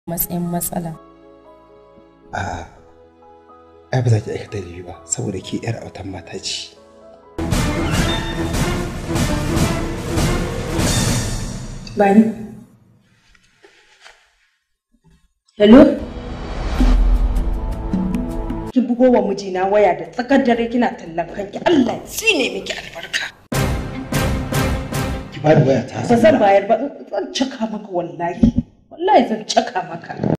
matsayin matsala a ai ba za ki aikata laifi ba saboda ke yar autan mata ce Bani. Hello? Ki bugo wa mijina waya da tsakar dare kina tallan kanki Allah ya tsine miki albarka. ki ba da waya ta Ba zan bayar ba zan caka maka wallahi. Wallahi zan caka maka.